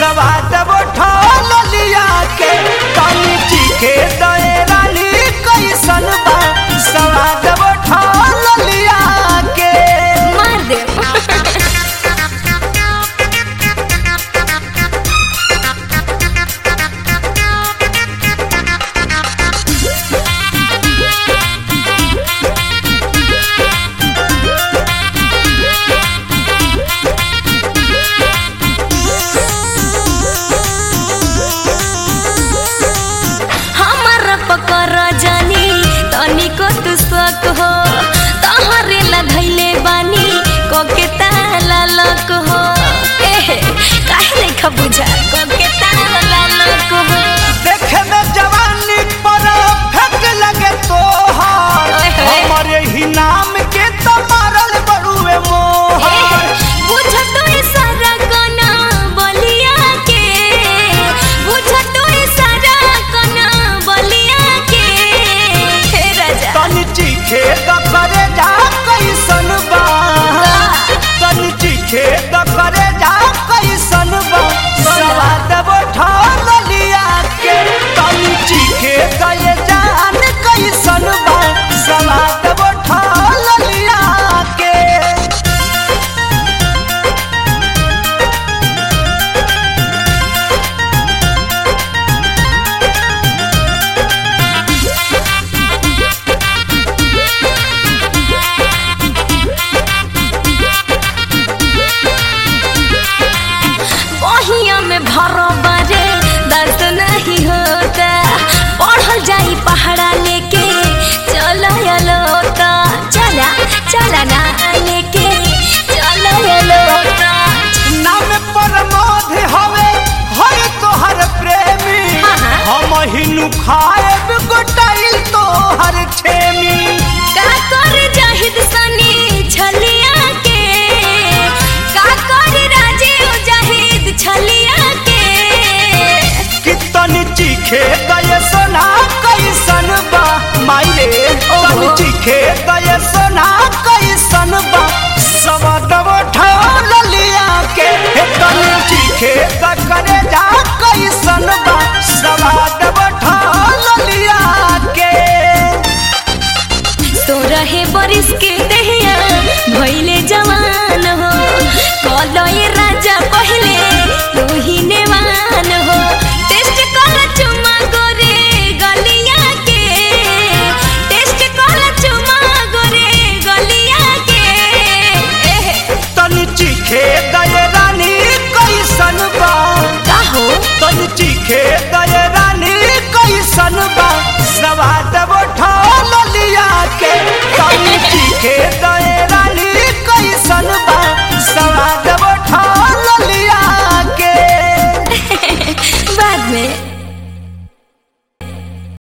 सवाद उठल लिया के तनी चीखे दए रानी कैसन बा सवाद उठल लिया के मार दे हमर पकर जानी तनिको तू शक हो तहरे लगैले बानी कोके ताला लक हो एहे काहे नहीं खबुझा कोके ताला लक हो देखे में जवानी पर फेंक लगे तोहर ओए होए। हमरे ही नाम के तो मारल बड़ुए मोहर बुझ तो सारा कना बलिया के बुझ तो सारा कना बलिया के हे राजा तनी चीखे द करे जा कैसन बा तनी चीखे द करे जा कैसन बा सवाद उठल लिया के तनी चीखे द ये जान कैसन बा सवाद उठल लिया के बहिया में भरो बारे दर्द नहीं होता पढ़ल जाई पहाड़ा लेके चला लोता चला चला ना लेके चला लोता नाम प्रमोद हवे हर तोहर प्रेमी हाँ, हाँ। हम हिनु खाएब गोटाइल तोहर छेमी का कर जाहिद सनी छलिया के का कर राजीव जाहिद छलिया के कितन चीखे गए सोना कैसन बा माइले तन ओहो। चीखे गए सोना कैसन बा सबद उठल लिया के हे तन चीखे द करे जा कैसन बा सबद उठल लिया के तो रहे बरिस के दहिया भइले जवान हो कलय राजा पहले तू ही नेवान हो टेस्ट कर चुमा गोरे गलिया के टेस्ट कर चुमा गोरे गलिया के एहे तन चीखे गए रानी कैसन बा का हो तन चीखे गए रानी कैसन बा सवाद